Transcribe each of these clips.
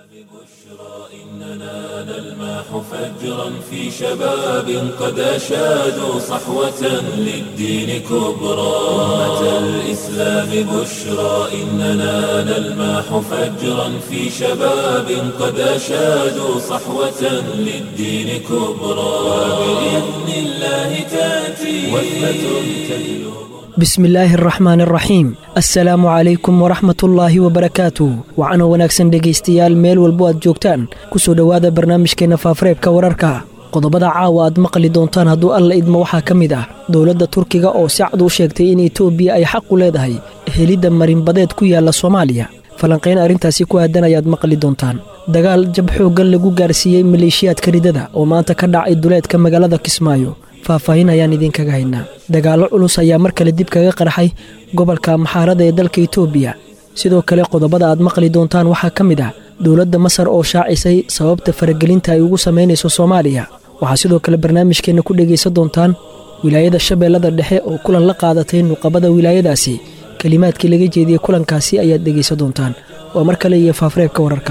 إننا نلمح فجرا في شباب قد أشادوا صحوة للدين كبرى أمة الإسلام بشرى إننا نلمح فجرا في شباب قد أشادوا صحوة للدين كبرى وبإذن الله تأتي وثبة تجلب bismillaahi araxmaan araxiim assalaamu calaykum waraxmatullaahi wabarakaatuh waxaana wanaagsan dhegaystayaal meel walbo aad joogtaan ku soo dhowaada barnaamijkeenna faafareebka wararka qodobada caawa aad maqli doontaan hadduu alla idmo waxaa ka mid ah dowladda turkiga oo si cad u sheegtay in etoobiya ay xaq u leedahay helidda marinbadeed ku yaalla soomaaliya falanqayn arrintaasi ku aadan ayaad maqli doontaan dagaal jab xooggan lagu gaarsiiyey maleeshiyaadka ridada oo maanta ka dhacay duleedka magaalada kismaayo faahfaahin ayaan idinkaga haynaa dagaallo culus ayaa mar kale dib kaga qarxay gobolka maxaarada ee dalka etoobiya sidoo kale qodobada aad maqli doontaan waxaa ka mid ah dowladda masar oo shaacisay sababta faragelinta ay ugu samaynayso soomaaliya waxaa sidoo kale barnaamijkeenna ku dhegaysan doontaan wilaayada shabeellada dhexe oo kulan la qaadatay nuqabada wilaayadaasi kelimaadkii laga jeediyey kulankaasi ayaad dhegaysan doontaan waa mar kale iyo faafreebka wararka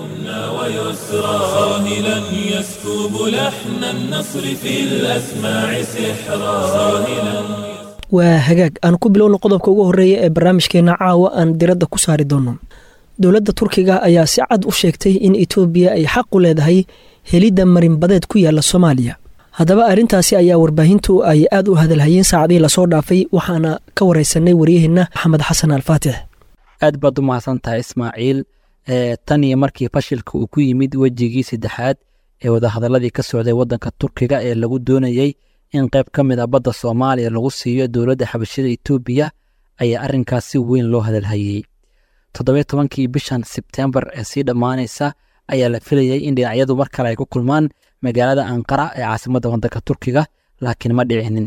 ويسرى ساهلا يسكب لحن النصر في الأسماع سحرا ساهلا waa hagaag aan ku bilowna qodobka ugu horreeya ee barnaamijkeenna caawa aan diradda ku saari doonno dowladda turkiga ayaa si cad u sheegtay in etoobiya ay xaq u leedahay helidda marinbadeed ku yaalla soomaaliya haddaba arrintaasi ayaa warbaahintu ay aad u hadalhayeen saacadihii lasoo dhaafay waxaana ka waraysanay waryaheenna maxamed xasan alfaatix aad baad u mahadsan tahay ismaaciil tan iyo markii fashilka uu ku yimid wejigii saddexaad ee wadahadaladii ka socday waddanka turkiga ee lagu doonayey in qayb ka mid a badda soomaaliya lagu siiyo dowladda xabashida etoobiya ayaa arrinkaas si weyn loo hadalhayey toddobiyo tobankii bishan sebtembar ee sii dhammaanaysa ayaa la filayey in dhinacyadu mar kale ay ku kulmaan magaalada anqara ee caasimadda waddanka turkiga laakiin ma dhicinin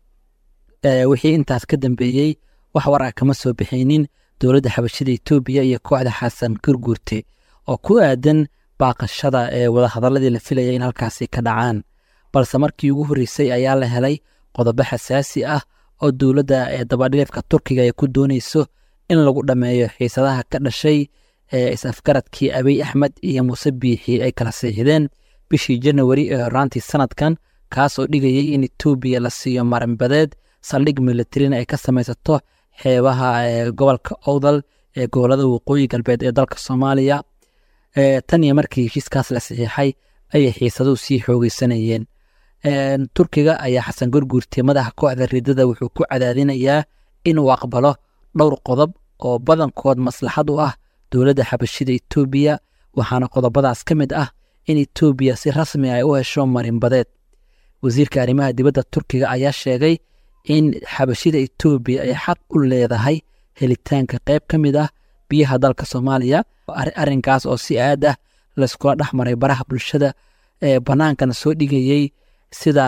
wixii intaas ka dambeeyey wax war ah kama soo bixinin dowladda xabashida etoobiya iyo kooxda xasan gurguurte oo ku aadan baaqashada ee wadahadaladii la filaya in halkaasi ka dhacaan balse markii ugu horreysay ayaa la helay qodobo xasaasi ah oo dowladda ee dabadhileefka turkiga ay ku doonayso in lagu dhammeeyo xiisadaha ka dhashay ee is-afgaradkii abiy axmed iyo muuse biixi ay kala siixdeen bishii janawari ee horaantii sanadkan kaas oo dhigayay in etoobiya la siiyo marinbadeed saldhig militarina ay ka samaysato xeebaha gobolka owdal ee gobolada waqooyi galbeed ee dalka soomaaliya tan iyo markii heshiiskaas la saxiixay ayay xiisaduhu sii xoogeysanayeen turkiga ayaa xasan gurguurte madaxa kooxda ridada wuxuu ku cadaadinayaa inuu aqbalo dhowr qodob oo badankood maslaxad u ah dowladda xabashida etoobiya waxaana qodobadaas ka mid ah in etoobiya si rasmi ay u hesho marinbadeed wasiirka arrimaha dibadda turkiga ayaa sheegay in xabashida etoobiya ay xaq u leedahay helitaanka qayb ka mid ah biyaha dalka soomaaliya arrinkaas oo si aad ah layskula dhex maray baraha bulshada ee bannaankana soo dhigayey sida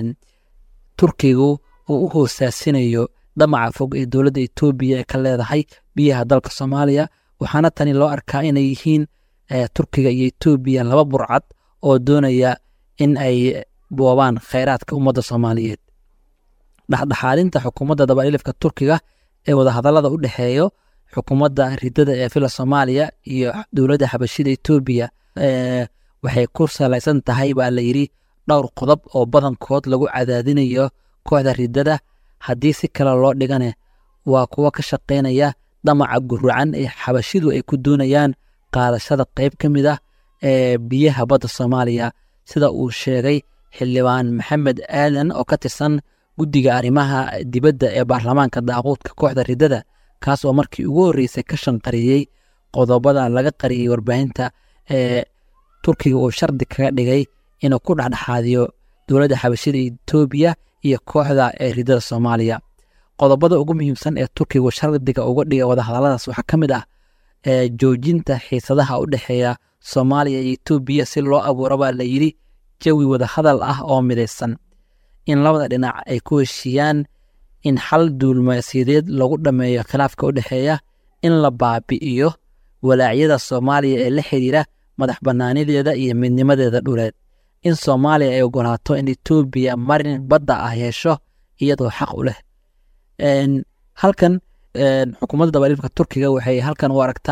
turkigu uu u hoosaasinayo dhamaca fog ee dowladda etoobiya ee ka leedahay biyaha dalka soomaaliya waxaana tani loo arkaa inay yihiin turkiga iyo etoobiya laba burcad oo doonaya in ay boobaan khayraadka ummadda soomaaliyeed dhexdhexaadinta xukuumadda dabadhilifka turkiga ee wadahadallada u dhexeeyo xukuumadda ridada ee fila soomaaliya iyo dowladda xabashida etoobiya waxay ku salaysan tahay baa la yidhi dhowr qodob oo badankood lagu cadaadinayo kooxda ridada haddii si kale loo dhigane waa kuwo ka shaqaynaya damaca gurucan ee xabashidu ay ku doonayaan qaadashada qayb ka mid ah ee biyaha badda soomaaliya sida uu sheegay xildhibaan maxamed aadan oo ka tirsan guddiga arrimaha dibadda ee baarlamaanka daaquudka kooxda ridada kaas oo markii ugu horreysay ka shanqariyey qodobada laga qariyey warbaahinta ee turkiga uu shardi kaga dhigay inuu ku dhexdhexaadiyo dowladda xabashida etoobiya iyo kooxda ee ridada soomaaliya qodobada ugu muhiimsan ee turkigu shardiga uga dhigay wadahadalladaas waxaa ka mid ah joojinta xiisadaha u dhexeeya soomaaliya iyo etoobiya si loo abuuro baa la yidhi jawi wadahadal ah oo midaysan in labada dhinac ay ku heshiiyaan in xal duulmaasiyadeed lagu dhammeeyo khilaafka u dhexeeya in la baabi'iyo walaacyada soomaaliya ee la xidhiira madax bannaanideeda iyo midnimadeeda dhuleed in soomaaliya ay ogolaato in etoobiya marin badda ah yeesho iyadoo xaq u leh halkan xukuumadda dabadhiifka turkiga waxay halkan u aragtaa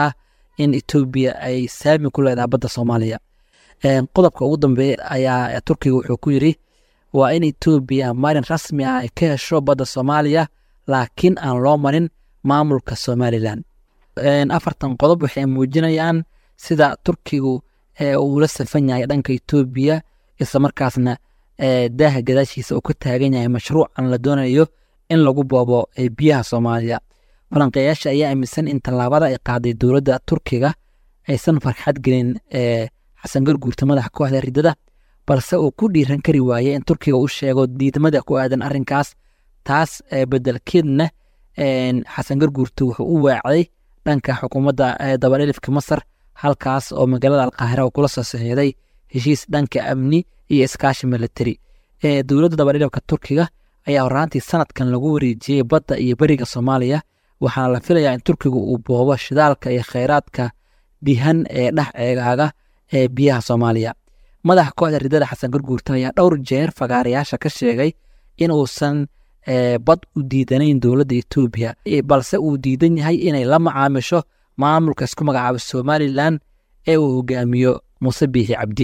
in etoobiya ay saami ku leedahay badda soomaaliya qodobka ugu dambeeya ayaa turkiga wuxuu ku yidhi waa in etoobiya marin rasmi ah ay ka hesho badda soomaaliya laakiin aan loo marin maamulka somalilan afartan qodob waxay muujinayaan sida turkigu uu la safan yahay dhanka etoobiya islamarkaasna daaha gadaashiisa uu ka taagan yahay mashruucan la doonayo in lagu boobo biyaha soomaaliya falanqeeyaasha ayaa aaminsan in tallaabada ay qaaday dowladda turkiga aysan farxad gelin xasan garguurta madaxa kooxda ridada balse uu ku dhiiran kari waayey in turkiga u sheego diidmada ku aadan arrinkaas taas bedelkeedna xasan garguurta wuxuu u waacday dhanka xukuumadda dabadhelifka masar halkaas oo magaalada alqaahira uu kula soo saxiixday heshiis dhanka amni iyo iskaashi militari dowladda dabadhelifka turkiga ayaa horaantii sanadkan lagu wareejiyey badda iyo beriga soomaaliya waxaana la filayaa in turkiga uu boobo shidaalka iyo kheyraadka dihan ee dhex eegaaga ee biyaha soomaaliya madaxa kooxda ridada xasan garguurta ayaa dhowr jeer fagaarayaasha ka sheegay in uusan bad u diidanayn dowladda etoobiya balse uu diidan yahay inay la macaamisho maamulka isku magacaabo somalilan ee uu hogaamiyo muuse biixi cabdi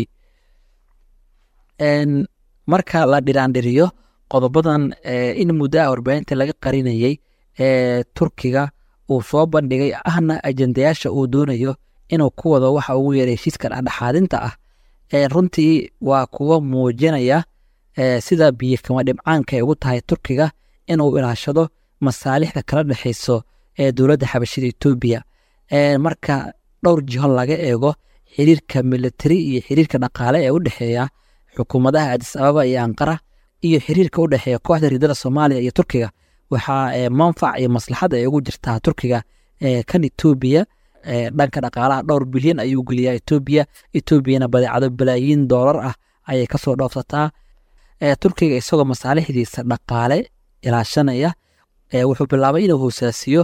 marka la dhiraandhiriyo qodobadan in muddo ah warbaahinta laga qarinayey ee turkiga uu soo bandhigay ahna ajendayaasha uu doonayo inuu ku wado waxa ugu yeeray heshiiska dhexdhexaadinta ah runtii waa kuwo muujinaya sida biyikama dhibcaanka ay ugu tahay turkiga inuu ilaashado masaalixda kala dhexayso ee dowladda xabashida etoobiya marka dhowr jiho laga eego xiriirka militari iyo xiriirka dhaqaale ee u dhexeeya xukuumadaha adis ababa iyo anqara iyo xiriirka u dhexeeya kooxda ridada soomaaliya iyo turkiga waxaa manfac iyo maslaxad ay ugu jirtaa turkiga kan etoobiya dhanka dhaqaalaha dhowr bilyan ayuu geliyaa etoobiya etoobiyana badeecado balaayiin doolar ah ayay kasoo dhoofsataa turkiga isagoo masaalixdiisa dhaqaale ilaashanaya wuxuu bilaabay inuu hoosaasiyo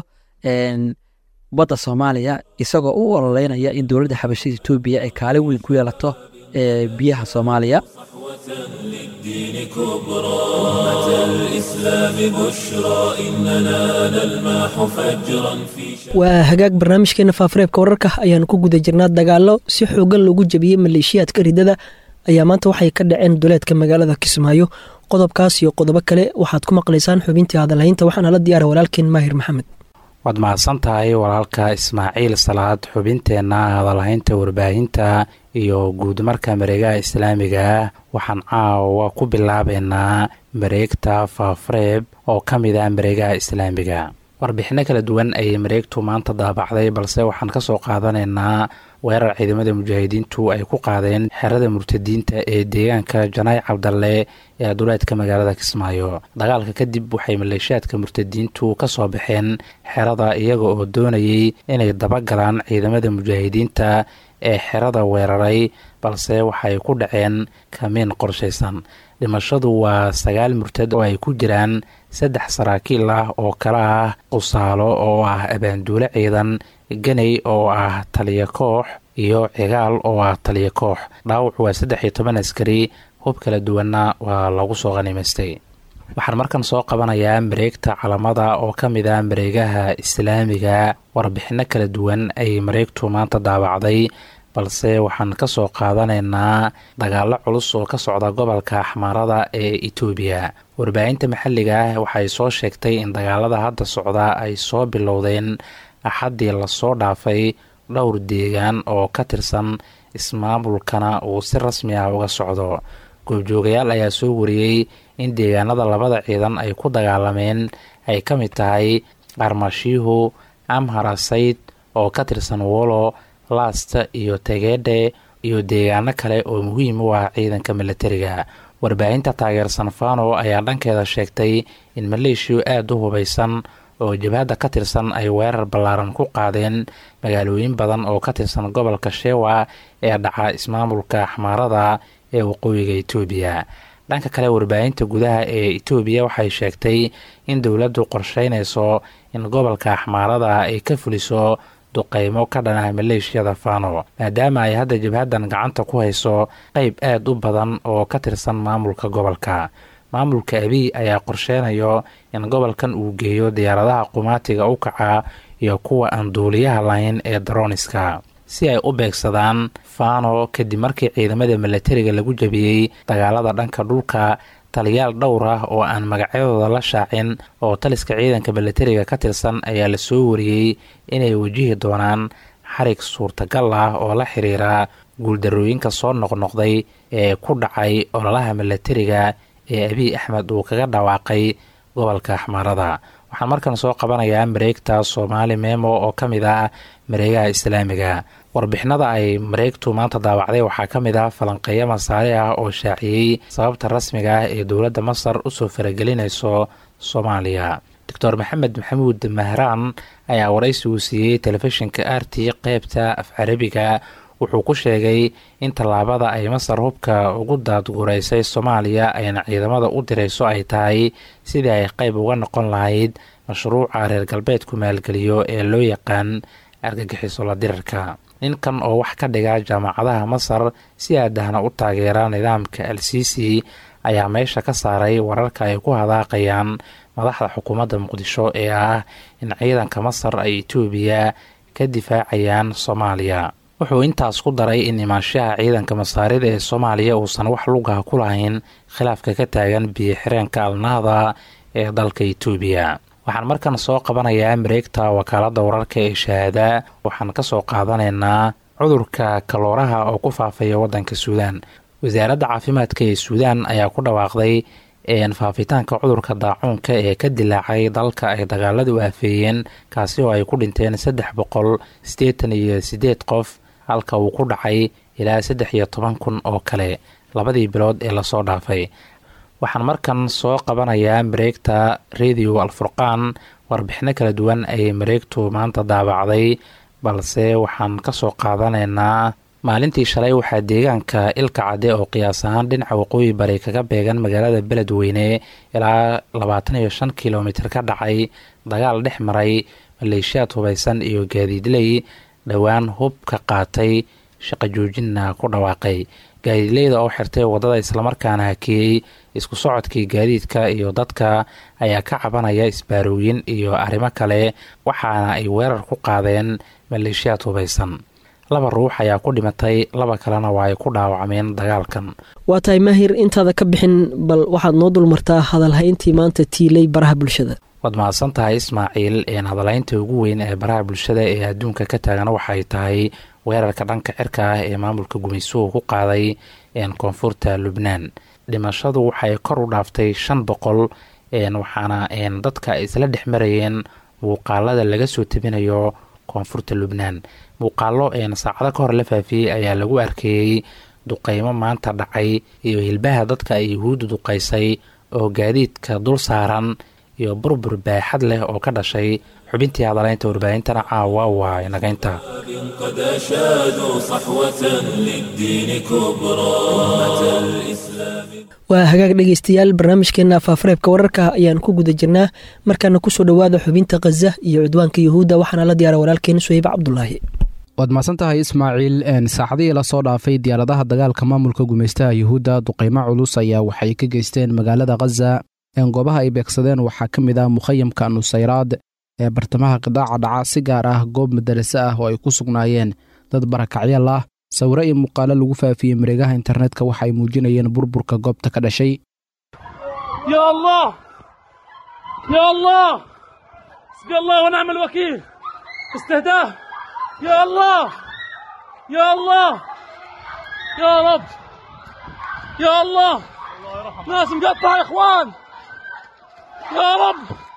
badda soomaaliya isagoo u ololeynaya in dowladda xabashida etoobiya ay kaalin weyn ku yeelato biyaha soomaaliya للدين كبرى أمة الإسلام بشرى إننا نلمح فجرا في waa hagaag barnaamijkeena faafareebka wararka ayaanu ku guda jirnaa dagaallo si xoogan loogu jebiyey maleeshiyaadka ridada ayaa maanta waxay ka dhaceen duleedka magaalada kismaayo qodobkaas iyo qodobo kale waxaad ku maqlaysaan xubintii hadalhaynta waxaana la diyaara walaalkeen maahir maxamed waad mahadsan tahay walaalka ismaaciil salaad xubinteenna hadalhaynta warbaahinta iyo guudmarka mareegaha islaamiga waxaan caawa ku bilaabeynaa mareegta faafareeb oo ka mid ah mareegaha islaamiga warbixinno kala duwan ayay mareegtu maanta daabacday balse waxaan ka soo qaadanaynaa weerar ciidamada mujaahidiintu ay ku qaadeen xerada murtadiinta ee deegaanka janaay cabdalle ee duleedka magaalada kismaayo dagaalka kadib waxay maleeshiyaadka murtadiintu ka soo baxeen xerada iyaga oo doonayay inay dabagalaan ciidamada mujaahidiinta ee xerada weeraray balse waxay ku dhaceen kamiin qorshaysan dhimashadu waa sagaal murtad oo ay ku jiraan saddex saraakiil ah oo kale ah qusaalo oo ah abaanduule ciidan ganay oo ah taliya koox iyo cigaal oo ah taliya koox dhaawacu waa saddex iyo toban askari hub kala duwanna waa lagu soo qanimaystay waxaan markan soo qabanayaa mareegta calamada oo ka mid ah mareegaha islaamiga warbixinno kala duwan ay mareegtu maanta daabacday balse waxaan ka soo qaadanaynaa dagaallo culus oo ka socda gobolka axmaarada ee itoobiya warbaahinta maxalliga ah waxay soo sheegtay in dagaalada hadda socda ay soo bilowdeen axaddii lasoo dhaafay dhowr deegaan oo ka tirsan ismaamulkana uu si rasmi ah uga socdo goobjoogayaal ayaa soo wariyey in deegaanada labada ciidan ay ku dagaalameen ay ka mid tahay qarmashiihu amharasayd oo ka tirsan wolo lasta iyo tegedhe iyo deegaano kale oo muhiim u ah ciidanka milatariga warbaahinta taageersan fano ayaa dhankeeda sheegtay in maleeshiya aada u hubaysan oo jabhadda ka tirsan ay weerar ballaaran ku qaadeen magaalooyin badan oo ka tirsan gobolka shewa ee dhaca ismaamulka axmaarada ee waqooyiga itoobiya dhanka kale warbaahinta gudaha ee itoobiya waxay sheegtay in dowladdu qorsheynayso in gobolka axmaarada ay ka fuliso duqeymo ka dhanah maleeshiyada fano maadaama ay hadda jabhaddan gacanta ku hayso qeyb aada u badan oo ka tirsan maamulka gobolka maamulka abiy ayaa qorsheynayo in gobolkan uu geeyo diyaaradaha qumaatiga u kaca iyo kuwa aan duuliyaha lahayn ee daroniska si ay u beegsadaan fano kadib markii ciidamada milatariga lagu jabiyey dagaalada dhanka dhulka taliyaal dhowr ah oo aan magacyadooda la shaacin oo taliska ciidanka milatariga ka tirsan ayaa la soo wariyey inay wajihi doonaan xarig suurtagal ah oo la xiriira guuldarooyinka soo noqnoqday ee ku dhacay ololaha milatariga ee abiy axmed uu kaga dhawaaqay gobolka axmaarada waxaan markan soo qabanayaa mareegta soomaali memo oo ka mid ah mareegaha islaamiga warbixinada ay mareegtu maanta daawacday waxaa ka mid ah falanqeeyo masaare ah oo shaaciyey sababta rasmiga ah ee dowladda masar usoo faragelinayso soomaaliya doctor maxamed maxamuud mahraan ayaa waraysi uu siiyey telefishinka r t qeybta af carabiga wuxuu ku sheegay in tallaabada ay masar hubka ugu daadguuraysay soomaaliya ayna ciidamada u dirayso ay tahay sidii ay qeyb uga noqon lahayd mashruuca reer galbeedku maalgeliyo ee loo yaqaan argagixiso la dirarka ninkan oo wax ka dhiga jaamacadaha masar si aadahna u taageera nidaamka al sisi ayaa meesha ka saaray wararka ay ku hadaaqayaan madaxda xukuumadda muqdisho ee ah in ciidanka masar ay etoobiya ka difaacayaan soomaaliya wuxuu intaas ku daray in imaanshaha ciidanka masaarida ee soomaaliya uusan wax lugaha ku lahayn khilaafka ka taagan biyo xireenka alnahda ee dalka etoobiya waxaan markan soo qabanayaa mareegta wakaaladda wararka ee shahaada waxaan ka soo qaadanaynaa cudurka kalooraha oo ku faafaya waddanka suudaan wasaaradda caafimaadka ee suudaan ayaa ku dhawaaqday faafitaanka cudurka daacuunka ee ka dilaacay dalka ay dagaaladu aafeeyeen kaasi oo ay ku dhinteen saddex boqol siddeetan iyo siddeed qof halka uu ku dhacay ilaa saddex iyo toban kun oo kale labadii bilood ee lasoo dhaafay waxaan markan soo qabanayaa mareegta radio alfurqaan warbixino kala duwan ayay mareegtu maanta daabacday balse waxaan ka soo qaadanaynaa maalintii shalay waxaa deegaanka ilka cadde oo qiyaas ahaan dhinaca waqooyi bari kaga beegan magaalada beledweyne ilaa labaatan iyo shan kilomitir ka dhacay dagaal dhex maray maleeshiyaad hubaysan iyo gaadiidley dhowaan hub ka qaatay shaqo joojinna ku dhawaaqay gaadiidleyda oo xirtay waddada islamarkaana hakeeyey isku socodkii gaadiidka iyo dadka ayaa ka cabanaya isbaarooyin iyo arrimo kale waxaana ay weerar ku qaadeen maleeshiyaad hubaysan laba ruux ayaa ku dhimatay laba kalena waa ay ku dhaawacmeen dagaalkan waa tahay mahir intaada ka bixin bal waxaad noo dulmartaa hadalhayntii maanta tiilay baraha bulshada waad mahadsan tahay ismaaciil een hadalaynta ugu weyn ee baraha bulshada ee adduunka ka taagan waxay tahay weerarka dhanka cirka ah ee maamulka gumaysuhu ku qaaday koonfurta lubnaan dhimashadu waxay kor u dhaaftay shan boqol waxaana dadka isla dhex marayeen muuqaalada laga soo tebinayo koonfurta lubnaan muuqaalo saacado ka hor la faafiyey ayaa lagu arkeeyey duqeymo maanta dhacay iyo hilbaha dadka ay yuhuudda duqaysay oo gaadiidka dul saaran iyo burbur baaxad leh oo ka dhashay xubintii hadalaynta warbaahintana caawa waa inagaynta قد أشادوا صحوة للدين كبرى أمة الإسلام waa hagaag dhegeystayaal barnaamijkeena faafareebka wararka ayaan ku guda jirnaa markaana kusoo dhowaada xubinta khaza iyo cudwaanka yuhuudda waxaana la diyaara walaalkeena suhayb cabdulaahi waad mahadsan tahay ismaaciil saacadihii lasoo dhaafay diyaaradaha dagaalka maamulka gumaystaha yuhuudda duqeymo culus ayaa waxay ka geysteen magaalada khaza goobaha ay beegsadeen waxaa ka mid ah mukhayamka nusayraad ee bartamaha qidaaca dhaca si gaar ah goob madarase ah oo ay ku sugnaayeen dad barakacyaal ah sawiro iyo muuqaalo lagu faafiyey mareegaha internetka waxa ay muujinayeen burburka goobta ka dhashay يا الله يا الله حسبي الله ونعم الوكيل استهداه يا الله يا الله يا رب يا الله ناس مقطعة يا اخوان يا رب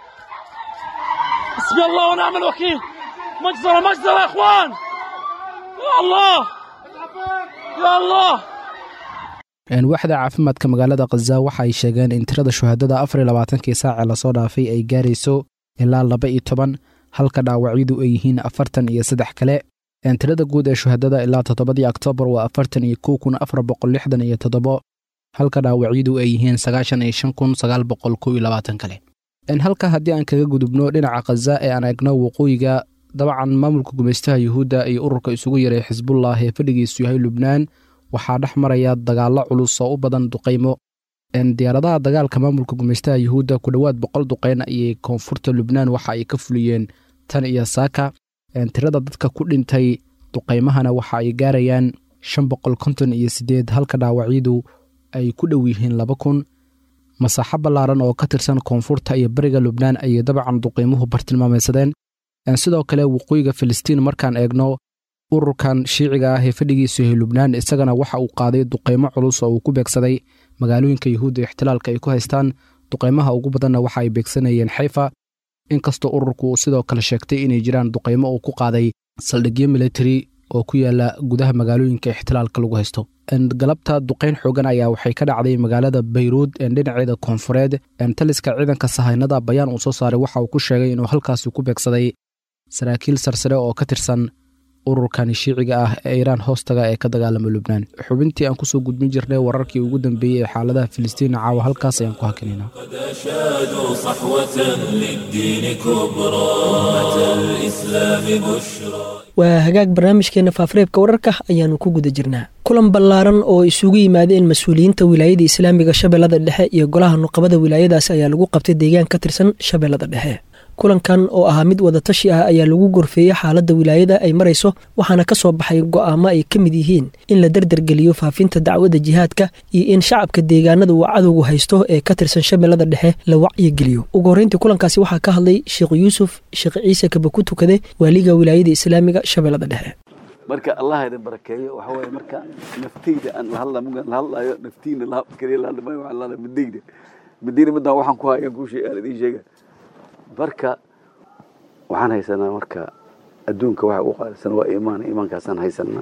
حسبي الله ونعم الوكيل مجزرة مجزرة يا اخوان يا الله يا الله waaxda caafimaadka magaalada khaza waxa ay sheegeen in tirada shuhadada afar iyo labaatankii saace lasoo dhaafay ay gaarayso ilaa laba iyo toban halka dhaawacyadu ay yihiin afartan iyo saddex kale tirada guud ee shuhadada ilaa toddobadii oktoobar waa afartan iyo kow kun afar boqol lixdan iyo toddobo halka dhaawacyadu ay yihiin sagaashan iyo shan kun sagaal boqol kow iyo labaatan kale halka haddii aan kaga gudubno dhinaca khaza ee aan eegno waqooyiga dabcan maamulka gumaystaha yuhuudda iyo ururka isugu yaray xisbullah ee fadhigiisu yahay lubnaan waxaa dhex maraya dagaallo culus oo u badan duqaymo diyaaradaha dagaalka maamulka gumaystaha yuhuudda ku dhowaad boqol duqeyn ayay koonfurta lubnaan waxa ay ka fuliyeen tan iyo saaka tirada dadka ku dhintay duqaymahana waxa ay gaarayaan shan boqol konton iyo siddeed halka dhaawacyadu ay ku dhow yihiin laba kun masaaxo ballaaran oo ka tirsan koonfurta iyo bariga lubnaan ayay dabcan duqaymuhu bartilmaamaysadeen sidoo kale waqooyiga filistiin markaan eegno ururkan shiiciga ah ee fadhigiisu yahay lubnaan isagana waxa uu qaaday duqaymo culus oo uu ku beegsaday magaalooyinka yuhuudda ixtilaalka ay ku haystaan duqaymaha ugu badanna waxa ay beegsanayeen xayfa inkastoo ururku uu sidoo kale sheegtay inay jiraan duqaymo uu ku qaaday saldhigyo military oo ku yaala gudaha magaalooyinka ixtilaalka lagu haysto galabta duqayn xoogan ayaa waxay ka dhacday magaalada bayruud dhinaceeda koonfureed taliska ciidanka sahaynada bayaan uu soo saaray waxa uu ku sheegay inuu halkaasi ku beegsaday saraakiil sarsare oo ka tirsan ururkani shiiciga ah ee iiraan hoostaga ee ka dagaalama lubnaan xubintii aan kusoo gudbin jirnay wararkii ugu dambeeyey ee xaaladaha filistiin caawa halkaas ayaan ku hakinayna قد أشادوا صحوة للدين كبرى أمة الإسلام بشرى waa hagaag barnaamijkeena faafareebka wararka ayaanu ku guda jirnaa kulan ballaaran oo isugu yimaadeen mas-uuliyiinta wilaayada islaamiga shabeellada dhexe iyo golaha nuqabada wilaayadaas ayaa lagu qabtay deegaan ka tirsan shabeellada dhexe kulankan oo ahaa mid wadatashi ah ayaa lagu gorfeeyey xaaladda wilaayada ay marayso waxaana ka soo baxay go'aamo ay ka mid yihiin in la derdergeliyo faafinta dacwadda jihaadka iyo in shacabka deegaanada uu cadowgu haysto ee ka tirsan shabeellada dhexe la wacyigeliyo ugu horreyntii kulankaasi waxaa ka hadlay sheekh yuusuf sheekh ciise kaba ku tukade waaliga wilaayada islaamiga shabeellada dhexe marka allah idin barakeeyo waxa waaye marka naftayda aan la hadla mugan la hadlayo naftiina la kaliya la hadlamayo waxaan la midayda midayna midaan waxaan ku hayaan kuu sheeg aan idiin sheega marka waxaan haysanaa marka adduunka waxa ugu qaalisan waa iimaan iimaankaasaan haysanaa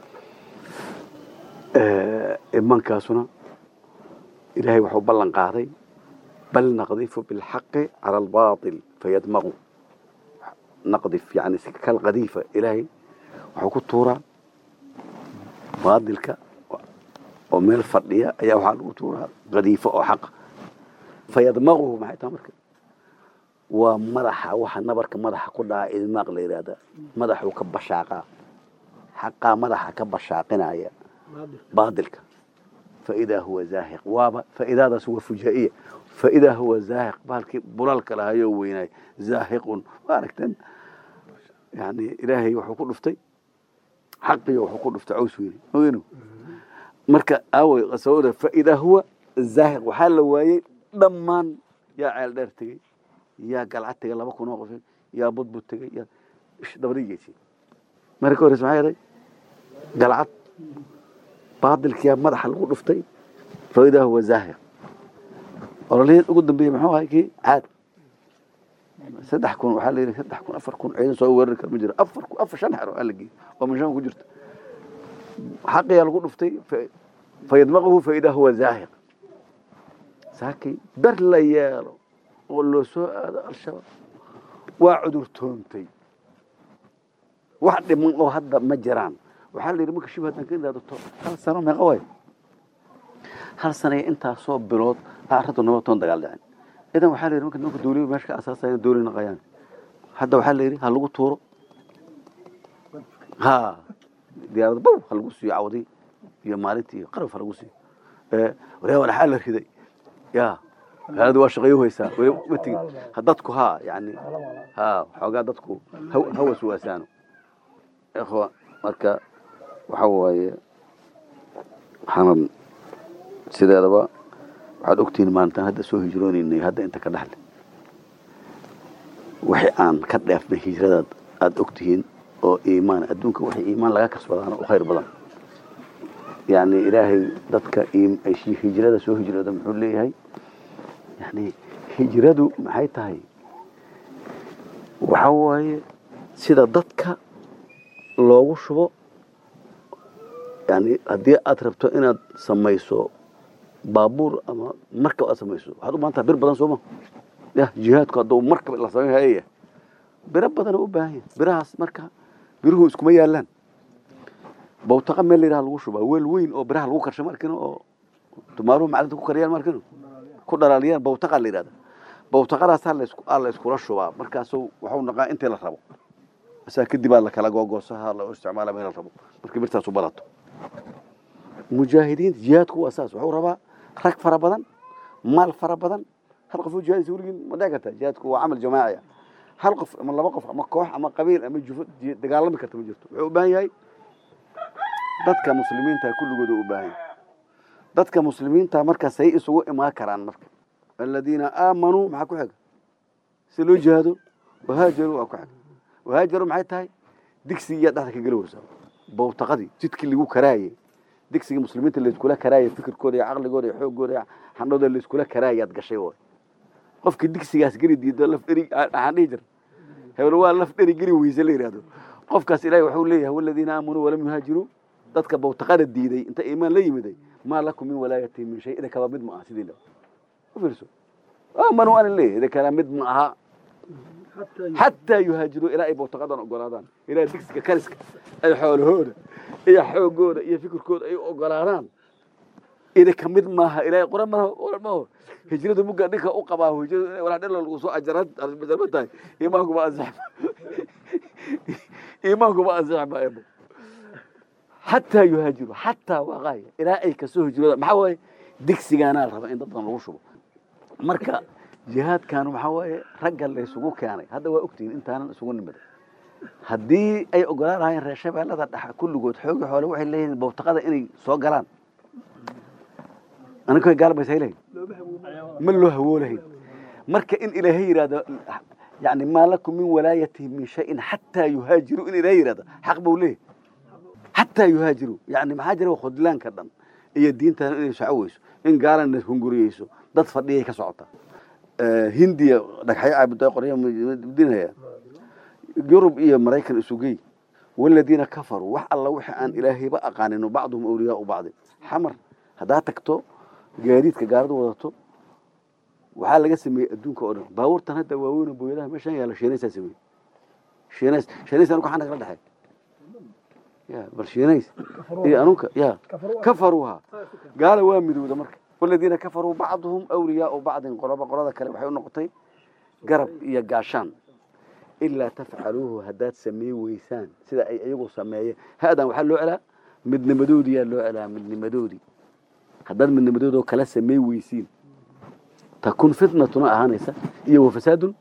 iimaankaasuna ilaahay wuxuu ballan qaaday bal naqdifu bilxaqi cala albaatil fayadmaqu naqdif yani kalqadiifa ilaahay wuxuu ku tuuraa baadilka oo meel fadhiya ayaa waxaa lagu tuuraa qadiifo oo xaqa fayadmaquhu maxay tahay marka waa madaxa waxa nabarka madaxa ku dhaca idmaaq la yidhaahdaa madaxuu ka bashaaqaa xaqaa madaxa ka bashaaqinaya baadilka faidaa huwa zaahiq waaba faidaadaas waa fujaa'iya faidaa huwa zaahiq bahalkii bulalka lahayoo weynaay zaahiqun waa aragteen yani ilaahay wuxuu ku dhuftay xaqiyo wuxuu ku dhuftay caws weyne ogenu marka aaway qasawada faidaa huwa zaahiq waxaa la waayey dhammaan yaa ceel dheer tegey yaa galcad tegay laba kun oo qof yaa budbud tegay yaa dabadigeysay marka ka horeysa maxaa yahay galcad baadilkiyaa madaxa lagu dhuftay faidaa huwa zaahiq ololaheed ugu dambeeyey muxuu ahay kii caad saddex kun waxaa la yidhi saddex kun afar kun ciidan soo weerari kara ma jiro afar kun afar shan xero aa la geeyey oo minshaan ku jirta xaqiyaa lagu dhuftay fayadmaquhu faidaa huwa zaahiq saakay ber la yeelo oo loo soo aado al-shabaab waa cudurtoontay wax dhiman oo hadda ma jiraan waxaa la yidhi marka shib haddaan ka ilaadato hal sano meeqa waay hal sanaya intaasoo bilood arrintu nabad toon dagaal dhicin idan waxaa la yidhi marka nimanka dawliya meesha ka asaasaya dawli naqayaan hadda waxaa la yidhi ha lagu tuuro ha diyaarada bow ha lagu siiyo cawdi iyo maalintii iyo qaraf ha lagu siiyo walaa walaxaa la riday ya magaalada waa shaqeeyo haysaa weli ma tegin dadku ha yani ha xoogaa dadku hawas waasaano ikhwa marka waxa waaye waxaanan sideedaba waxaad ogtihiin maalintaan hadda soo hijroonaynay hadda inta ka dhexle wixii aan ka dheefnay hijradaad aada ogtihiin oo iimaan adduunka wixii iimaan laga kasbadaana u khayr badan yani ilaahay dadka hijrada soo hijrooda muxuu leeyahay yani hijradu maxay tahay waxa waaye sida dadka loogu shubo yani haddii aad rabto inaad samayso baabuur ama markab aad samayso waxaad u baahan taha bir badan sooma ya jihaadku hadduu markab la samayn hayaya biro badana u baahan yahay birahaas marka biruhu iskuma yaalaan bawtaqa meel layidhaha lagu shubaa weel weyn oo biraha lagu karsha markino oo tumaaruhu macdanta ku kariyaan markino ku dhalaaliyaan bawtaqa la yidhahda bawtaqadaasaa aa la iskula shubaa markaasu waxuu naqaa intii la rabo asaa kadib aa la kala googoosaha la isticmaala meel la rabo markii birtaasu badato mujaahidiinta jihaadku waa saas wuxuu rabaa rag fara badan maal fara badan hal qof oo jihaadisa weligin ma dhici kartaa jihaadku waa camal jamaaci ah hal qof ama laba qof ama koox ama qabiil ama jufo dagaalami karta ma jirto wuxuu u baahan yahay dadka muslimiinta kulligooda u baahan yahay dadka muslimiinta markaasay isugu imaan karaan marka aladiina aamanuu maxaa ku xiga si loo jihaado wahaajaruu waa ku xiga wahaajaru maxay tahay digsigiyaa dhexda ka geli weysaa bowtaqadii jidkii lagu karaayey digsigii muslimiinta layskula karaayay fikirkooda iyo caqligooda iyo xooggooda iyo xandhooda layskula karaayaad gashay way qofkii digsigaas geli diido laf dheri waxaan dhihi jira hebel waa laf dheri geli weyse la yidhahdo qofkaas ilaahay wuxuu leeyahay waladiina aamanuu walam yuhaajiruu dadka bowtaqada diiday inta iimaan la yimiday maa lakum min walaayati min shay idinkaba mid ma aha sidiina u fiirso aamanuu ana leeyahay idinkana mid ma aha xataa yuhaajiruu ilaa ay bowtaqadan ogolaadaan ilaa digsiga kariska ay xoolahooda iyo xoogooda iyo fikirkooda ay ogolaadaan idinka mid maaha ilaahay qoran maaha qoran maaho hijrada mugga dhinka u qabaa hijrada walaa dhalo lagu soo ajarad ajarba tahay iimaanku ma ansax iimaanku ma ansax ma ebo xataa yuhaajiru xataa waaqaaya ilaa ay kasoo hijrooda maxaa waaye digsigaanaa la rabaa in dadkan lagu shubo marka jihaadkan waxaa waaye ragga laysugu keenay hadda waa ogtihiin intaanan isugu nimiday haddii ay ogolaan lahaayeen reer shabeellada dhexa kulligood xoogi xoole waxay leeyihiin bowtaqada inay soo galaan aniga gaalbaysa lehin ma loo hawoolahayn marka in ilaahay yidhahdo yani maa lakum min walaayatihi min shayin xataa yuhaajiru in ilaahay yidhahdo xaq buu leeyahy xataa yuhaajiru yani maxaa jira khudlaanka dhan iyo diintan inay soco weyso in gaalana hunguriyeyso dad fadhiyay ka socota hindiya dhagxyo caabuda qorya dinaya yurub iyo maraykan isugey waladiina kafaruu wax alla wixii aan ilaahayba aqaanin bacduhum awliyaau bacdin xamar haddaa tagto gaadiidka gaaladu wadato waxaa laga sameeyey adduunka oo dhan baabuurtan hadda waaweyn booyadaha meeshaan yaalla shiinaysaa sameeyey shiinays shiinays anuga xaa nagala dhexay ya bal shiinays iyo anuga ya kafaruuha gaala waa midowda marka waladiina kafaruu bacduhum awliyaau bacdin qoloba qolada kale waxay u noqotay garab iyo gaashaan ilaa tafcaluuhu haddaad samey weysaan sida ay iyagu sameeyeen haadan waxaa loo celaa midnimadoodiyaa loo celaa midnimadoodii haddaad midnimadoodoo kala samey weysiin takun fitnatuna ahaanaysa iyo wafasaadun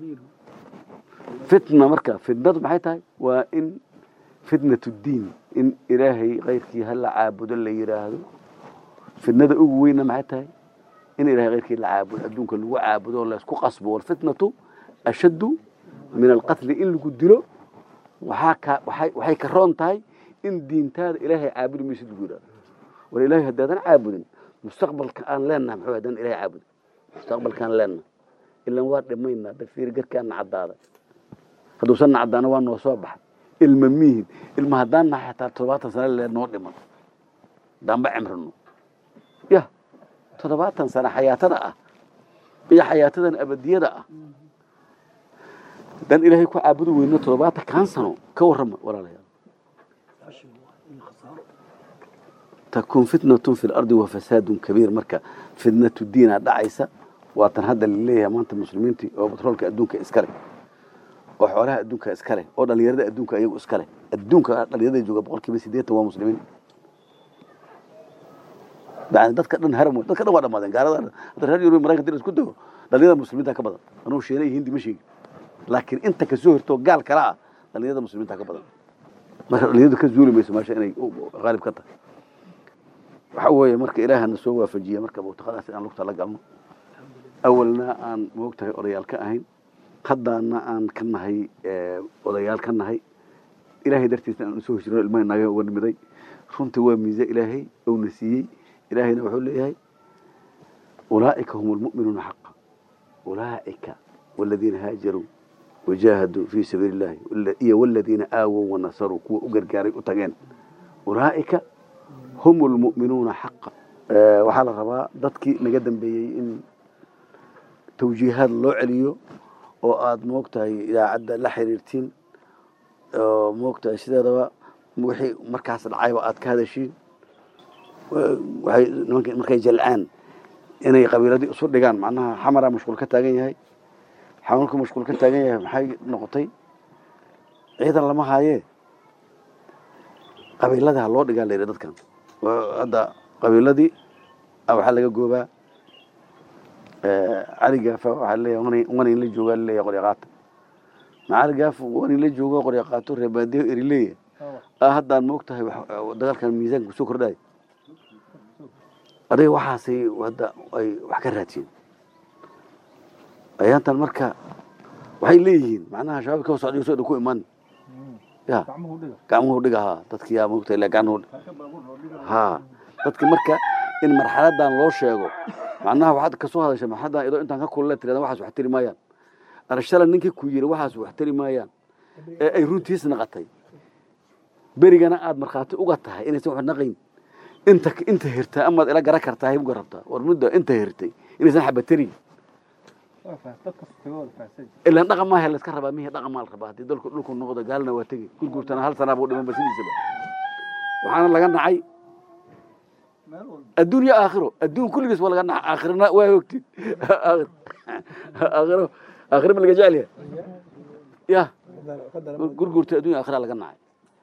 fitna marka fitnadu maxay tahay waa in fitnat diin in ilaahay kayrkii hala caabudo la yidhaahdo fitnada ugu weynna maxay tahay in ilahay kayrkii la caabudo adduunka lagu caabudo oo laysku qasbo walfitnatu ashaddu min alqatli in lagu dilo waxaa ka waxay waxay ka roon tahay in diintaada ilaahay caabudi maysid lagu yidhahdo war ilaahay haddaadan caabudin mustaqbalka aan leenaha muxuu haddaan ilaahay caabudin mustaqbalkaan leenaha ilan waa dhimaynaa dafiir garkaana caddaaday hadduusan caddaana waa noo soo baxay ilma miihin ilma haddaan nahay xataa toddobaatan sano lee noo dhiman haddaanba cimrino ya toddobaatan sano xayaatada ah iyo xayaatadan abadiyada ah haddaan ilaahay ku caabudi weyno toddobaatan kaan sano ka warrama walaalayaal takun fitnatun fi lardi wa fasaadun kabiir marka fitnatu diinaa dhacaysa waatan hadda laleeyahay maanta muslimiintii oo batroolka adduunka iskale oo xoolaha adduunka iskale oo dhalinyarada adduunka iyagu iskale adduunka dhalinyarada jooga boqol kiiba sideetan waa muslimiin yani dadka dhan haram wey dadka dhan waa dhamaadeen gaalada hadda reer yurub maraykan dil isku dago dhalinyarada muslimiinta ka badan anuu sheena iyo hindi ma sheegin laakiin inta kasoo hortoo gaal kala ah dhalinyarada muslimiinta ka badan marka dhalinyaradu ka zuuli mayso meesha inay qaalib ka tahay waxa weeye marka ilaahana soo waafajiya marka bowtaqadaas inaan lugta la galno awalna aan moogtahay odayaal ka ahayn haddaana aan ka nahay odayaal ka nahay ilaahay dartiisna aan usoo hijrino ilmaha naga uga nimiday runtii waa miise ilaahay ouna siiyey ilaahayna wuxuu leeyahay ulaa'ika hum lmu'minuuna xaqa ulaa'ika waladiina haajaruu wajaahaduu fii sabiili illahi iyo waladiina aawow wanasaruu kuwa u gargaaray u tageen ulaa'ika hum lmu'minuuna xaqa waxaa la rabaa dadkii naga dambeeyey in tawjiihaad loo celiyo oo aada moogtahay idaacadda la xiriirtiin oo moogtahay sideedaba wixii markaas dhacayba aad ka hadashiin waxay nimanka markay jalcaan inay qabiiladii isu dhigaan macnaha xamaraa mashquul ka taagan yahay xamarku mashquul ka taagan yahay maxay noqotay ciidan lama haayee qabiiladii ha loo dhigaa la yidhi dadkan hadda qabiiladii waxaa laga goobaa cali gaafa waxaa leeyahay wana in la joogaa laleeyahay qolyaqaata macali gaaf wani la joogo qorya qaato reer baadiyo erileya ah haddaan moog tahay dagaalkan miisaanka kusoo kordhayo adiga waxaasay hadda ay wax ka raadiyeen ayaantan marka waxay leeyihiin macnaha shabaab ka socday soo dhan ku iman ya gacmuhu dhiga ha dadki yaa moogtahay ilaa gacmuhu ha dadki marka in marxaladan loo sheego macnaha waxaad kasoo hadashay marxaladan idoo intaan ka kulula tirada waxaas wax tiri maayaan arashala ninkii ku yiri waxaas wax tiri maayaan ee ay runtiis naqatay berigana aad markhaati uga tahay inaysan wax naqayn inta inta hirtaa amaad ila gara kartaa haybuga rabtaa war mudda inta hirtay inaysan xabatarin ilaan dhaqan maaha layska rabaa mihi dhaqan maa la rabaa haddii dalku dhulku noqdo gaalna waa tegi gurgurtana hal sanaa buu dhimanba sidiisaba waxaana laga nacay adduun iyo aakhiro adduun kulligiis waa laga nacay aakhirana waa hogtid aakhiro aakhiro ma laga jecel yahay ya gurgurta adduun iyo aakhira laga nacay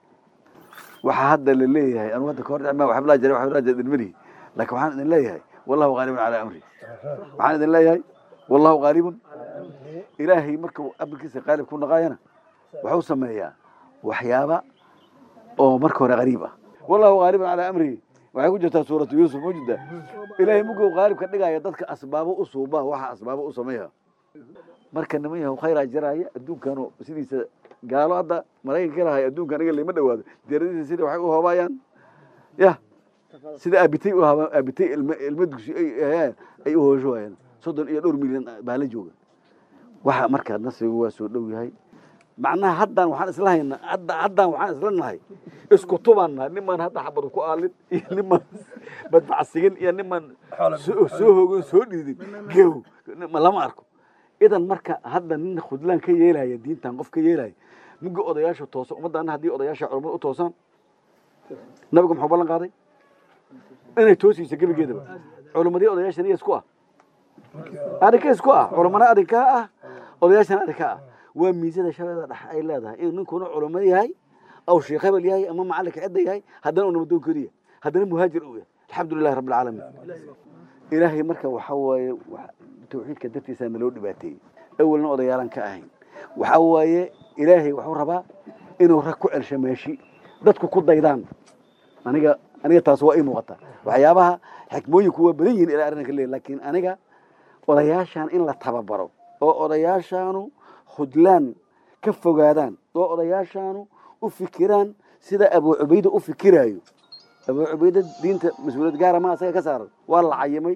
waxaa hadda la leeyahay anu hadda kahor ma waxba laa jiray waxba laa jiray ilmanihi laakiin waxaan idin leeyahay wallahu qaalibun calaa amri waxaan idin leeyahay wallahu qaalibun ilaahay markuu amarkiisa qaalib ku naqaayana wuxuu sameeyaa waxyaaba oo marka hore qariib ah wallahu qaalibun calaa amrihi waxay ku jirtaa suuratu yuusuf mujida ilaahay muguu qaalib ka dhigaya dadka asbaabo u suubaa waxa asbaabo u sameeya marka niman yahow khayraa jiraaya adduunkanu sidiisa gaalo hadda maraykanka lahay adduunka aniga lama dhawaado diyaaradiisa sida waxay u hoobaayaan ya sida aabitay u haabaan aabitay ilma ilma dugsi ay ahayaan ay u hoosho waayaan soddon iyo dhowr milyan baa la jooga waxa marka nasrigu waa soo dhow yahay macnaha haddaan waxaan isla haynaa hadda haddaan waxaan isla nahay isku tubaan nahay nimaan hadda xabadu ku aalin iyo nimaan badbacsigin iyo nimaan soo hoogin soo dhiidin gew lama arko idan marka hadda nin khudlaan ka yeelaya diintan qof ka yeelaya muga odayaasha toosa ummaddaana haddii odayaasha culamada u toosaan nabiga muxuu ballan qaaday inay toosiisa gebigeedaba culamadii odayaashan iya isku ah adinka isku ah culamana adinkaa ah odayaashana adinkaa ah waa miisada shabeeda dhex ay leedahay inuu ninkuna culamo yahay aw sheekh hebel yahay ama macalinka cidda yahay haddana uu nabadoonkeedu yahay haddana muhaajir uu yahay alxamdulilahi rabbi alcaalamiin ilaahay marka waxa waaye tawxiidka dartiisaa naloo dhibaateeyey awalna odayaalan ka ahayn waxa waaye ilaahay wuxuu rabaa inuu rag ku celsho meeshi dadku ku daydaan aniga aniga taas waa ii muuqataa waxyaabaha xikmooyinku waa badan yihin ilaa arrinka leeyahy laakiin aniga odayaashan in la tababaro oo odayaashaanu khudlaan ka fogaadaan oo odayaashaanu u fikiraan sida abuu cubayda u fikiraayo abuu cubayda diinta mas-uuliyad gaara ma asaga ka saaran waa la cayimay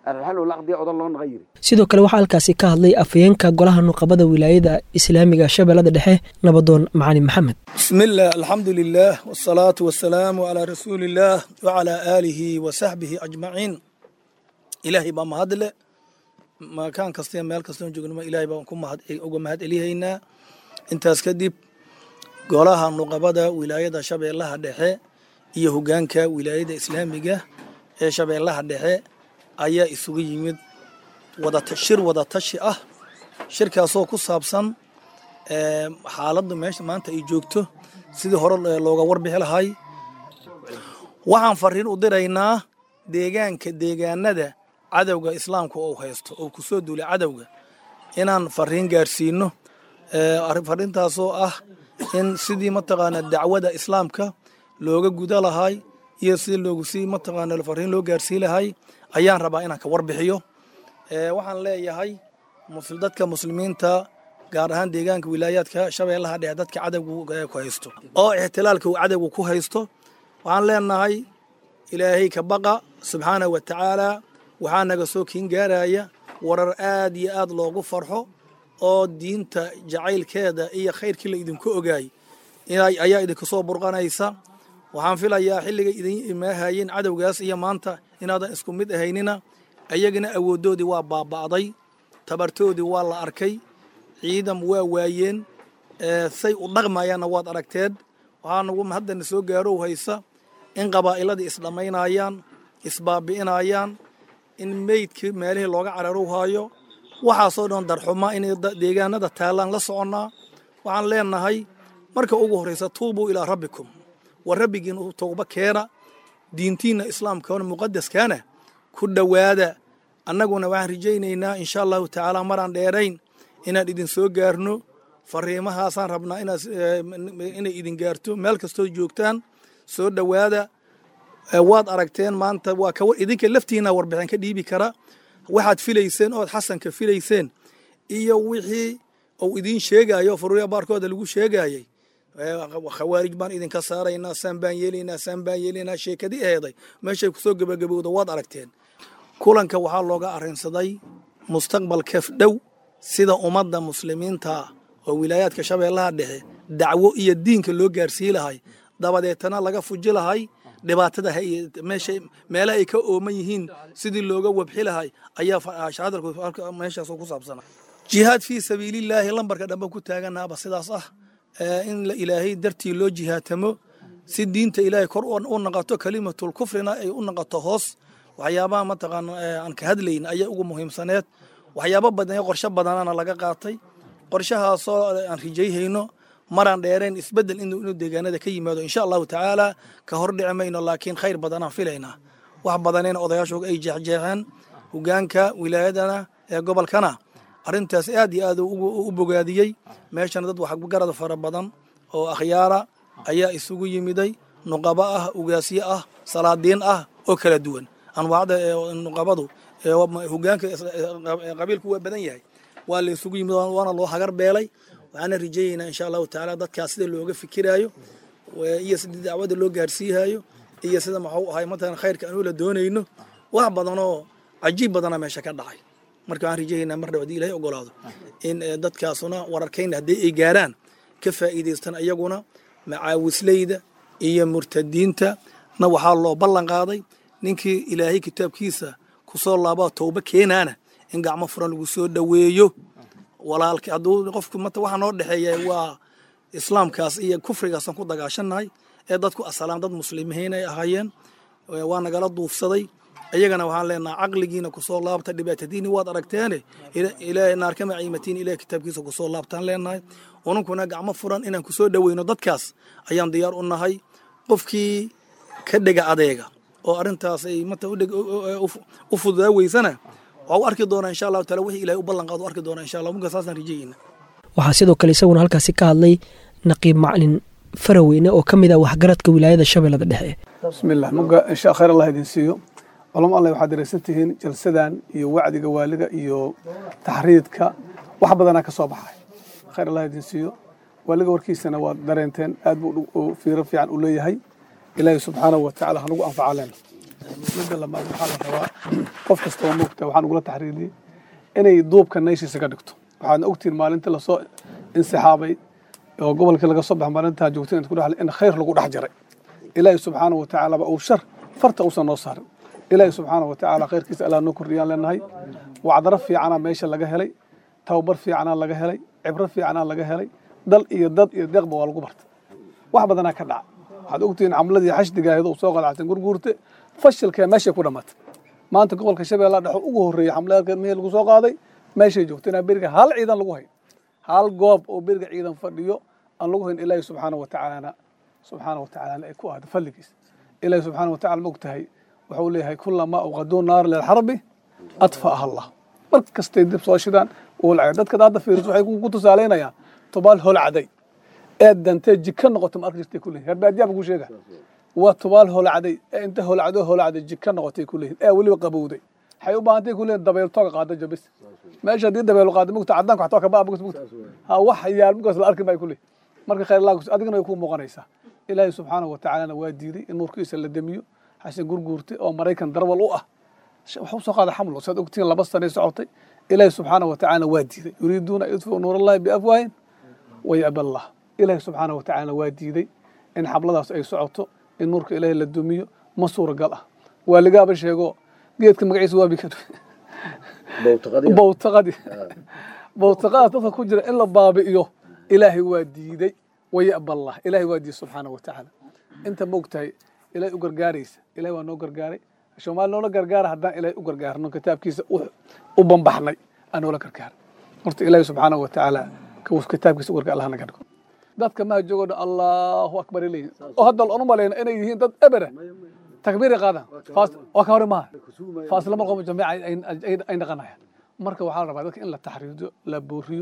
sidoo kale waxaa halkaasi ka hadlay afayeenka golaha nuqabada wilaayada islaamiga shabeellada dhexe nabadoon macali maxamed bismillaah alxamdu lilaah wsalaatu wasalaamu calaa rasuuliillaah wacalaa aalihi wa saxbihi ajmaciin ilaahay baa mahadle makaan kasta meel kastoon joognama ilaahay baan uga mahad celihaynaa intaas kadib golaha nuqabada wilaayada shabeellaha dhexe iyo hogaanka wilaayada islaamiga ee shabeellaha dhexe ayaa isugu yimid shir wada tashi ah shirkaasoo ku saabsan xaaladda meesha maanta ay joogto sidii hore looga warbixi lahay waxaan fariin u diraynaa deegaanka deegaanada cadowga islaamka oo haysto oo kusoo duulay cadowga inaan fariin gaarsiino fariintaasoo ah in sidii mataqaana dacwada islaamka looga guda lahay iyo sidii loogu sii mataqaana fariin loo gaarsii lahay ayaan rabaa inaan ka warbixiyo waxaan leeyahay dadka muslimiinta gaar ahaan deegaanka wilaayaadka shabeellaha dhexe dadka cadowga ku haysto oo ixtilaalka uu cadowga ku haysto waxaan leenahay ilaahay ka baqa subxaanahu wa tacaala waxaa naga soo kiin gaaraya warar aad iyo aad loogu farxo oo diinta jacaylkeeda iyo khayrkii la idinku ogaay ayaa idinka soo burqanaysa waxaan filayaa xilliga idin imaahayeen cadowgaas iyo maanta inaadan isku mid ahaynina ayagana awooddoodii waa baaba'day tabartoodii waa la arkay ciidan waa waayeen say u dhaqmayaanna waad aragteed waxaa nagu haddana soo gaarow haysa in qabaa'iladii isdhammaynayaan isbaabi'inayaan in meydkii meelihii looga cararow haayo waxaasoo dhan darxuma inay deegaanada taallaan la soconnaa waxaan leenahay marka ugu horraysa tuubuu ilaa rabbikum war rabbigiin u towba keena diintiinna islaamkaona muqadaskaana ku dhowaada annaguna waxaan rajaynaynaa insha allahu tacaala maraan dheerayn inaan idin soo gaarno fariimahaasaan rabnaa inaad inay idin gaarto meel kastoo joogtaan soo dhowaada waad aragteen maanta waa ka idinka laftiina warbixin ka dhiibi kara waxaad filayseen ood xasanka filayseen iyo wixii uu idiin sheegayo furuya baarkooda lagu sheegayay khawaarij baan idinka saaraynaa saan baan yeelaynaa saan baan yeelaynaa sheekadii aheeday meeshay kusoo gebagabowda waad aragteen kulanka waxaa looga arrinsaday mustaqbalka dhow sida ummadda muslimiinta oo wilaayaadka shabeellaha dhexe dacwo iyo diinka loo gaarsii lahay dabadeetana laga fuji lahay dhibaatada meesha meelaha ay ka ooman yihiin sidii looga wabxi lahay ayaa shahadalku meeshaas ku saabsana jihaad fii sabiilillaahi lambarka dhambe ku taaganaaba sidaas ah in ilaahay dartii loo jihaatamo si diinta ilaahay kor u naqato kalimatul kufrina ay u naqato hoos waxyaabaha mataqaan aan ka hadlayn ayaa ugu muhiimsaneed waxyaabo badan qorshe badanana laga qaatay qorshahaasoo aan rijayhayno maraan dheereen isbedel inuu deegaanada ka yimaado insha allahu tacaala ka hor dhici mayno laakiin khayr badanaan filaynaa wax badanayna odayaashu ay jeexjeexeen hogaanka wilaayadana ee gobolkana arrintaas aad iyo aad u bogaadiyey meeshana dad waxgarad fara badan oo akhyaara ayaa isugu yimiday nuqabo ah ugaasyo ah salaadiin ah oo kala duwan anwaacda nuqabadu hogaanka qabiilku waa badan yahay waa la isugu yimid waana loo hagar beelay waxaana rijayeynaa insha allahu tacaala dadkaas sida looga fikiraayo iyo sida dacwada loo gaarsiihayo iyo sida maxuu ahay matalan khayrka anuu la doonayno wax badanoo cajiib badana meesha ka dhacay marka waxaan rijayeynaa mar dhab hadii ilahay ogolaado in dadkaasuna wararkayna haddii ay gaaraan ka faa'iidaystaan iyaguna macaawisleyda iyo murtadiinta na waxaa loo ballan qaaday ninkii ilaahay kitaabkiisa kusoo laabaa towba keenaana in gacmo furan lagu soo dhoweeyo walaalka hadduu qofku mata waxaa noo dhexeeya waa islaamkaas iyo kufrigaasaan ku dagaashannahay ee dadku asalaan dad muslimiin ay ahaayeen waa nagala duufsaday iyagana waxaan leenaha caqligiina kusoo laabta dhibaatadiini waad aragteene ilaahay naarkama ciimatiin ilahay kitaabkiisa kusoo laabtaan leenahay ununkuna gacmo furan inaan kusoo dhoweyno dadkaas ayaan diyaar u nahay qofkii ka dhega adeega oo arrintaas ay mata u fududaa weysana waa u arki doonaa insha allahu taala wixii ilahay u ballan qaado u arki doonaa insha allah munka saasaan rajayeyna waxaa sidoo kale isaguna halkaasi ka hadlay naqiib maclin faraweyne oo ka mid ah waxgaradka wilaayada shabeellada dhexe bismillah muga insha khayr allah idin siiyo culamo allah waxaad dareysan tihiin jalsadan iyo wacdiga waaliga iyo taxriidka wax badanaa ka soo baxay khayr allah idin siiyo waaliga warkiisana waad dareenteen aad buu fiiro fiican u leeyahay ilaahay subxaanahu watacaala hanugu anfaca leena midda labaad waxaa la rabaa qof kasta oo moogta waxaan ugula taxriiriyey inay duubka nayshiisa ka dhigto waxaadna ogtihiin maalintii lasoo insixaabay oo gobolkii laga soo baxa maalintaa joogtay inta ku dhexle in khayr lagu dhex jiray ilaahay subxaanahu watacaala ba uu shar farta uusan noo saarin ilaahay subxaanahu watacaala khayrkiisa allah noo kordhiyaan leenahay wacdaro fiicanaa meesha laga helay tababar fiicanaa laga helay cibro fiicanaa laga helay dal iyo dad iyo deeqba waa lagu bartay wax badanaa ka dhaca waxaad ogtihiin camladii xashdigaahdo uu soo qalacsan gurguurte fashilkee meeshay ku dhammaatay maanta gobolka shabeellaha dhexe ugu horreeyey xamlada mihii lagu soo qaaday meeshay joogto inaa beriga hal ciidan lagu hayn hal goob oo beriga ciidan fadhiyo aan lagu hayn ilaahi subxaana watacaalana subxaana watacaalana ay ku ahdo fadligiis ilaahi subxaana watacala ma ogtahay wuxuu leeyahay kulamaa awqaduu naar lilxarbi adfa'aha allah mar kastay dib soo shidaan ulcay dadka hadda fiiriso waxay ku tusaalaynayaan tubaal holcaday ee dantee jika noqotay ma arki jirtay kuleeyihin herbaadiyaa buu ku sheega waa tubaal holacday ee inta holacdo holacday jika noqotay kuleeyihin ee weliba qabowday waxay u baahantay kuleeyihin dabeel tooga qaada jabis meesha haddii dabeel qaada mugta cadaanka waxtaa ka baa mugta mugta ha wax yaal mugaas la arki bay kuleeyihin marka khayr allah adigana way ku muuqanaysaa ilaahay subxaanahu watacaalana waa diiday in nuurkiisa la demiyo xasan gurguurtay oo maraykan darwal u ah waxu soo qaada xamlo saad ogtiin laba sanay socotay ilaahay subxaanahu watacaalana waa diiday yuriiduuna yudfiu nuurallahi biafwaahin wayaba allah ilaahay subxaanahu watacaalana waa diiday in xabladaas ay socoto in nuurka ilaahay la dumiyo ma suuragal ah waaligaaba sheego geedka magaciisa waa bikad bowtaqadi bowtaqadaas dadka ku jira in la baabi'iyo ilaahay waa diiday wayaba allah ilaahay waa diiday subxaanahu watacaala inta moogtahay ilaahay u gargaaraysa ilahay waa noo gargaaray soomaali noola gargaara haddaan ilaahay u gargaarno kitaabkiisa u bambaxnay aan noola gargaar horta ilaahay subxaanahu watacaala kitaabkiisa u gargaar allah naga dhigo dadka maha joogo dhan allahu akbar leeyihin oo hadda aan u malayna inay yihiin dad ebere takbiiray qaadaan waa ka hore maha faaslama qomo jamiica ay naqanayaan marka waxaa la rabaa dadka in la taxriido la booriyo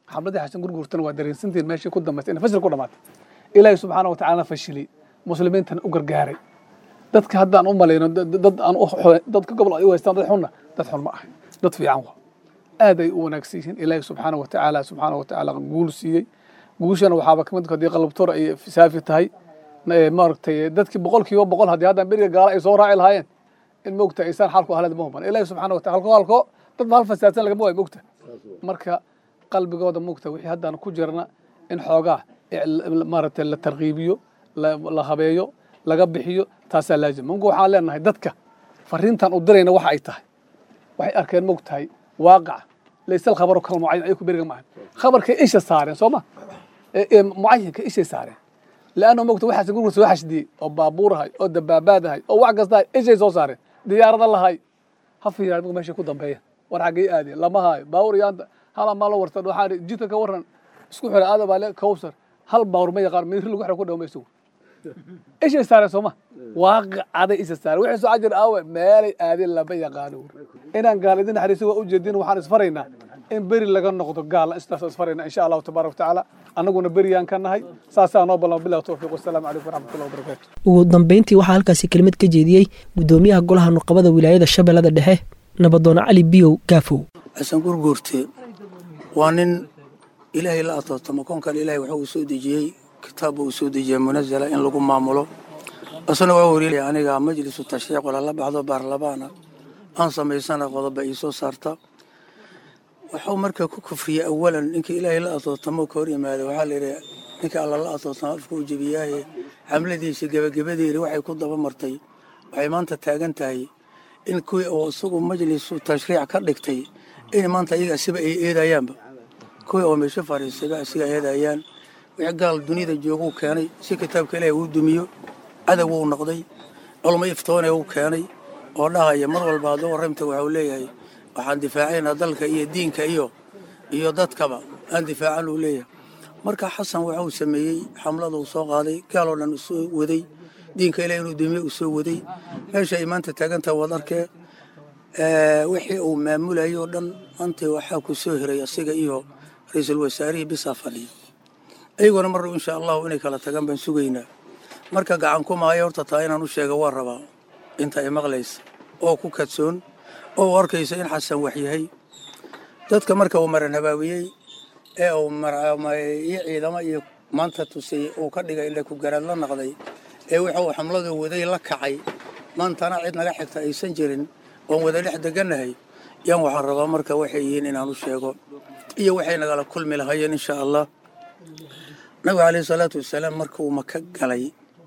xamladii xasan gurguurtana waa dareensantiin meeshii ku dambaysay inay fashil ku dhamaatay ilaahay subxaana wa tacaalana fashilay muslimiintana u gargaaray dadka haddaan u malayno dad aan dadka gobol ay u haystaan dad xunna dad xun ma ahay dad fiican wa aad ay u wanaagsan yihiin ilaahay subxaana wa tacaala subxaana wa tacaala guul siiyey guushana waxaaba kamid haddii qalabtoor ay saafi tahay maaragtay dadkii boqolkiiba boqol haddii haddaan beriga gaala ay soo raaci lahaayeen in moogta aysaan xalku ahlad ma huban ilaahi subxaana wa taala halko halko dad hal fasaadsan lagama waayo moogta marka qalbigooda moogta wixii haddaan ku jirna in xoogaa maaragtay la tarkiibiyo la habeeyo laga bixiyo taasaa laazim munku waxaan leenahay dadka fariintan u dirayna waxa ay tahay waxay arkeen moogtahay waaqaca laysa alkhabaru kal mucayan ayaku beriga maahan khabarkay isha saareen soo ma mucayinka ishay saareen leanna mogta waxaas gurgur soo xashdiyey oo baabuurahay oo dabaabaadahay oo wax kastahay ishay soo saareen diyaarada lahay ha fiiraan mug meeshay ku dambeeya war xaggay aadeen lama haayo baawur yaanta hala maa la warsan waxaa jidka ka waran isku xira aada baa le kowsar hal baawur ma yaqaan miiri lagu xira ku dhaw maysugu ishay saareen sooma waaqacaday isha saareen wixii soo cajir aawe meelay aadeen lama yaqaano inaan gaal idin naxariiso waa ujeedin waxaan isfaraynaa in beri laga noqdo gaal istaas isfarayna insha allahu tabaaraka watacaala annaguna beriyaan ka nahay saasaa noo ballan bilah towfiiq wasalaamu calaykum waraxmatullahi wabarakaatu ugu dambeyntii waxaa halkaasi kelimad ka jeediyey guddoomiyaha golaha nuqabada wilaayada shabeellada dhexe nabadoon cali biyow gaafow xasan gurguurte waa nin ilaahay la atootamo koonkan ilaahay waxa uu soo dejiyey kitaabba uu soo dejiyey munazala in lagu maamulo isna waa wariilaya aniga majlisu tashriic walala baxdo baarlamaana aan samaysana qodoba ii soo saarta waxuu markaa ku kufriyey awalan ninka ilaahay la atootamo ka hor yimaada waxaa layidhi ninka alla la atootamo afka u jebiyaaye xamladiisa gebagabadeeri waxay ku daba martay waxay maanta taagan tahay in kuwii oo isagu majlisu tashriic ka dhigtay in maanta iyaga asiba ay eedayaanba kuwii oo meesho fariisayba asiga eedayaan wixii gaal duniyada jooguu keenay si kitaabka ilaahay uu dumiyo cadow uu noqday culmo iftoone uu keenay oo dhahaya mar walba hadduu warramta waxau leeyahay waxaan difaacaynaa dalka iyo diinka iyo iyo dadkaba aan difaacan uu leeyahay marka xasan waxa uu sameeyey xamlada uu soo qaaday gaaloo dhan uu soo waday diinka ilaah inuu dumiye uu soo waday meesha ay maanta taagantaha waad arkee wixii uu maamulayay oo dhan maanta waxaa ku soo hiray asiga iyo ra-iisul wasaarihii bisaa fadhiya iyaguna marnaba insha allahu inay kala tagaan baan sugaynaa marka gacan ku maayo horta taa inaan u sheega waa rabaa inta ay maqlaysa oo ku kadsoon oo u arkaysa in xasan wax yahay dadka marka uu maran habaawiyey ee uu iyo ciidamo iyo maanta tusay uu ka dhigay indha ku garaad la naqday ee wuxuu xamladu waday la kacay maantana cid naga xigta aysan jirin oon wada dhex degannahay yaan waxaan rabaa marka waxay yihiin inaan u sheego iyo waxay nagala kulmi lahayeen insha allah nabigu caleyhi salaatu wasalaam marka uu maka galay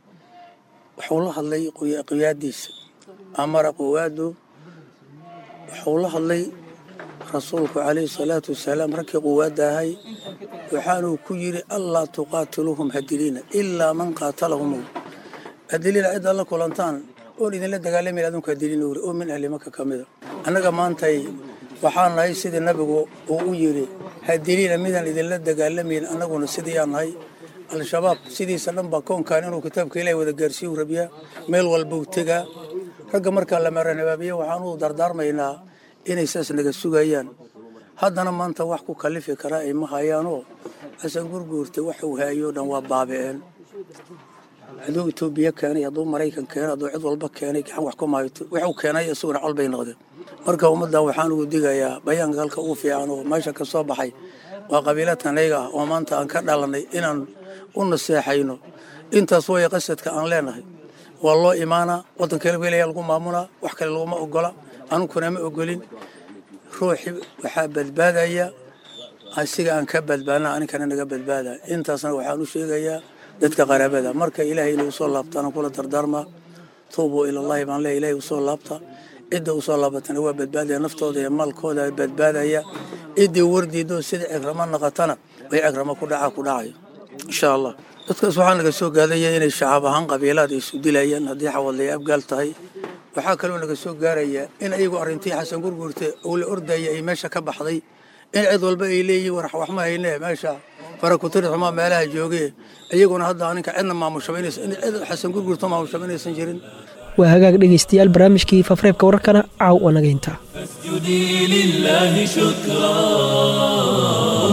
wuxuu la hadlay qiyaadiisa amara quwaadu wuxuu la hadlay rasuulku calayhi salaatu wasalaam raggii quwaadda ahay waxaanuu ku yidhi allaa tuqaatiluuhum hadiliina ilaa man qaatalahum hadiliina ciddaad la kulantaan oon idinla dagaalamin adunka hadiliina wuri oo min ahli maka ka mida annaga maantay waxaan nahay sidii nabigu uu u yidhi hadiliina midaan idinla dagaalamayn annaguna sidii aan nahay al-shabaab sidiisa dhan baa koonkan inuu kitaabka ilahi wada gaarsiiyu rabyaa meel walbuu tegaa ragga markaa la maranabaabiye waxaan u dardaarmaynaa inay saas naga sugayaan haddana maanta wax ku kalifi karaa ay ma hayaanoo xasan gurguurta waxuu haayoo dhan waa baabi'een hadduu etoobiya keenay hadduu maraykan keenay hadduu cid walba keenay gacan wax ku maayoto waxuu keenay isaguna col bay noqdeen marka ummaddan waxaan ugu digayaa bayaanka halka ugu fiican oo meesha ka soo baxay waa qabiilatanayga ah oo maanta aan ka dhalanay inaan u naseexayno intaas way qasadka aan leenahay waa loo imaanaa waddanka ilaya lagu maamulaa wax kale laguma ogola anuguna ma ogolin ruuxi waxaa badbaadaya asiga aan ka badbaadna aninkana naga badbaada intaasna waxaan u sheegayaa dadka qaraabada marka ilaahay inay usoo laabtaana kula dardaarmaa tuubuu ilallahi baan leeya ilahay usoo laabta cidda usoo laabatana waa badbaadaya naftooda iyo maalkooda badbaadaya ciddii wardiidoo sida cigramo naqatana way cigramo ku dhacaa ku dhacayo insha allah dadkaas waxaa naga soo gaadaya inay shacaab ahaan qabiilaad ay isu dilayaan haddii xawadlaya abgaal tahay waxaa kaloo naga soo gaaraya in ayagu arrintii xasan gurguurte uu la ordaya ay meesha ka baxday in cid walba ay leeyihiin war wax ma hayne meesha farakutiri xumaa meelaha jooge iyaguna hadda aninka cidna maamushaba inaysan in cid xasan gurguurto maamushaba inaysan jirin waa hagaag dhegaystayaal barnaamijkii fafreebka wararkana caaw waa naga intaa فاسجدي لله شكرا أمة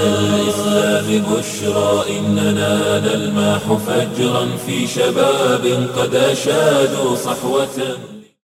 الإسلام بشرى إننا نلمح فجرا في شباب قد أشادوا صحوة